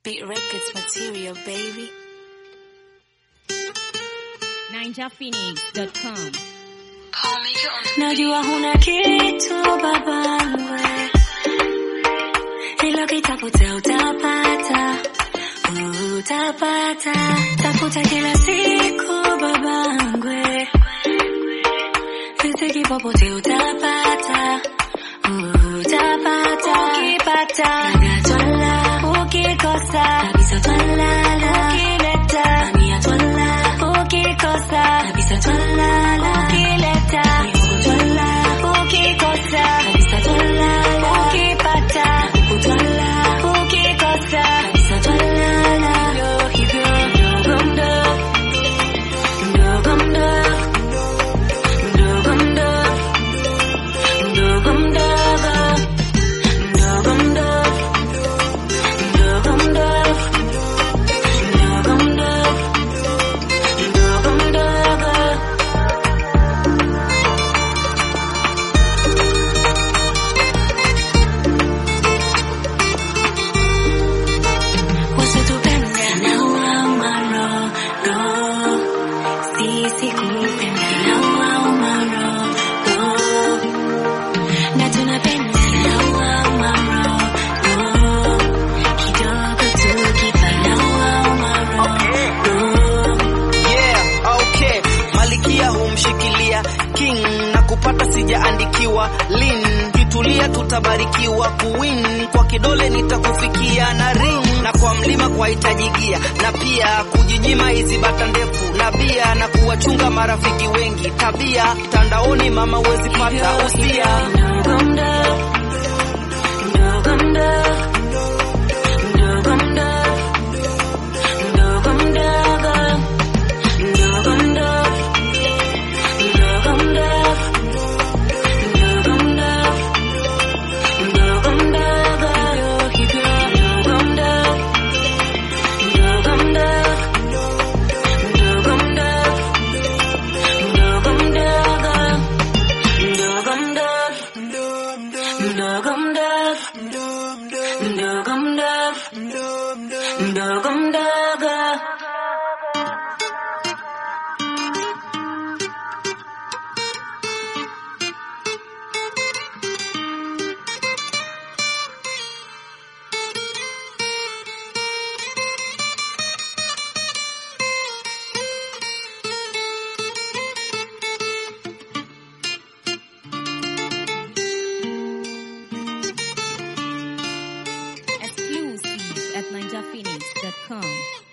Beat Records material, baby. NinjaPhoenix.com. Najua huna kitu babangwe, ila ukitafuta utapata, utapata. Tafuta kila siku babangwe, riziki popote utapata, utapata. Ukipata labda twala, ukikosa kabisa twalala, ukileta mamia twala, ukikosa kabisa twalala, ukileta mihogo twala, ukikosa kabisa twalala, ukipata kuku twala, ukikosa kabisa twalala. Ndio hivyo mdogo mdogo mdogo mdogo mdogo mdogo mdogo mdogo mdogo mdogo mdogo mdogo mdogo mdogo mdogo wasitupende na wauma roho sisi kupenda na wauma roho na tunapenda na wauma roho kidogo tukifa na wauma roho Yeah, okay. Malikia humshikilia king na kupata sijaandikiwa lin kitulia tutabarikiwa kuwin kwa kidole nitakufikia na ring na kwa mlima kwa hitajigia na pia kujinyima hizi bata ndefu na bia na kuwachunga marafiki wengi tabia mtandaoni mama wezi pata usia Mdogo mdogo, mdogo mdogo, mdogo mdogo, mdogo mdogo, mdogo mdogo, mdogo mdogo, mdogo mdogo, mdogo mdogo, hivyo mdogo mdogo, mdogo mdogo, mdogo mdogo, mdogo mdogo, mdogo mdogo, mdogo mdogo, mdogo mdogo. Exclusive at NinjaPhoenix.com.